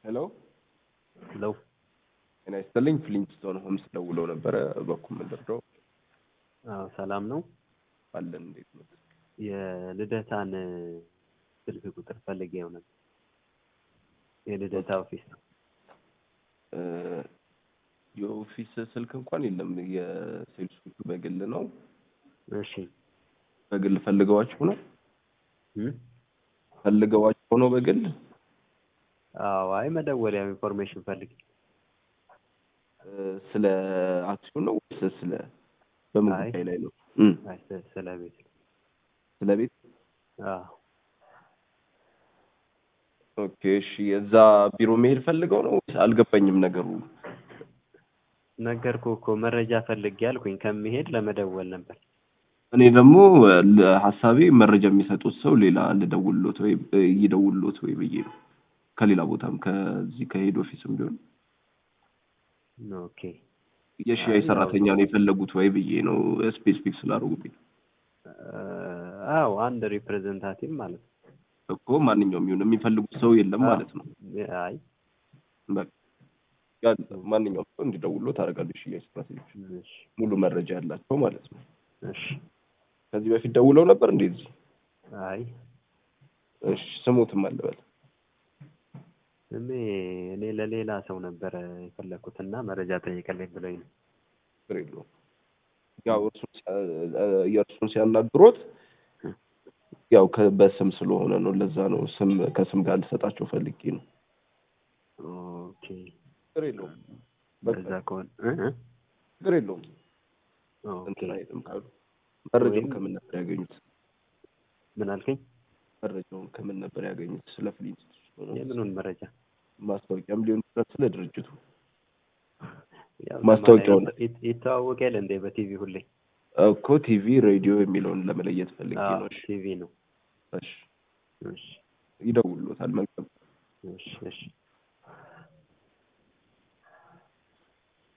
ሄሎ ሄሎ ጤና ይስጥልኝ። ፍሊንትስቶን ሆምስ ደውለው ነበረ። በኩል ምንድረው አዎ ሰላም ነው። አለን እንዴት ነው? የልደታን ስልክ ቁጥር ፈልጌ ነበር። የልደታ ኦፊስ እ የኦፊስ ስልክ እንኳን የለም። የሴልሶቹ በግል ነው። እሺ በግል ፈልገዋችሁ ነው እም? ፈልገዋችሁ ነው በግል አዎ አይ መደወሪያ ኢንፎርሜሽን ፈልጌ እ ስለ አክሲዮን ነው ወይስ ስለ በምን አይ። ጉዳይ ላይ ነው? እም አይ ስለ- ስለ ቤት ስለ ቤት አዎ ኦኬ እሺ። እዛ ቢሮ መሄድ ፈልገው ነው ወይስ አልገባኝም ነገሩ። ነገርኩህ እኮ መረጃ ፈልጌ አልኩኝ ከሚሄድ ለመደወል ነበር። እኔ ደግሞ ለ- ሀሳቤ መረጃ የሚሰጡት ሰው ሌላ ልደውልሎት ወይ እ ይደውልሎት ወይ ብዬ ነው። ከሌላ ቦታም ከዚህ ከሄድ ኦፊስም ቢሆን ኦኬ የሽያጭ አይ፣ ሰራተኛ ያው- ነው የፈለጉት ወይ ብዬ ነው ስፔሲፊክ ስላደረጉብኝ እ፣ አዎ አንድ ሪፕሬዘንታቲቭ ማለት ነው። እኮ ማንኛውም ይሁን የሚፈልጉት ሰው የለም ማለት ነው። አይ በቃ ያ- ማንኛውም ሰው እንዲደውሎ ታደርጋለች። ሽያጭ ሰራተኞች እሺ ሙሉ መረጃ ያላቸው ማለት ነው። እሺ ከዚህ በፊት ደውለው ነበር እንደዚህ። አይ እሺ ስሙትም አልበል እኔ እኔ ለሌላ ሰው ነበረ የፈለኩት እና መረጃ ጠይቀልኝ ብሎኝ ነው። ችግር የለውም። ያው እርሱን ሲያ- የእርሱን ሲያናግሮት ያው ከ- በስም ስለሆነ ነው። ለዛ ነው ስም ከስም ጋር ልሰጣቸው ፈልጌ ነው። ኦኬ ችግር የለውም። በቃ በዛ ከሆነ እ እ ችግር የለውም። ኦኬ እንትን አይልም ካሉ መረጃውን ወይም- ከምን ነበር ያገኙት? ምን አልከኝ? መረጃውን ከምን ነበር ያገኙት? ስለ ፍሊንት የምኑን መረጃ? ማስታወቂያም ሊሆን ይችላል ስለ ድርጅቱ ያው ማስታወቂያውን ለማለት ይት- ይተዋወቃል እንዴ በቲቪ ሁሌ? እኮ ቲቪ፣ ሬዲዮ የሚለውን ለመለየት ፈልጌ አዎ ነው። እሺ ቲቪ ነው። እሺ እሺ ይደውሉታል። መልካም እሺ እሺ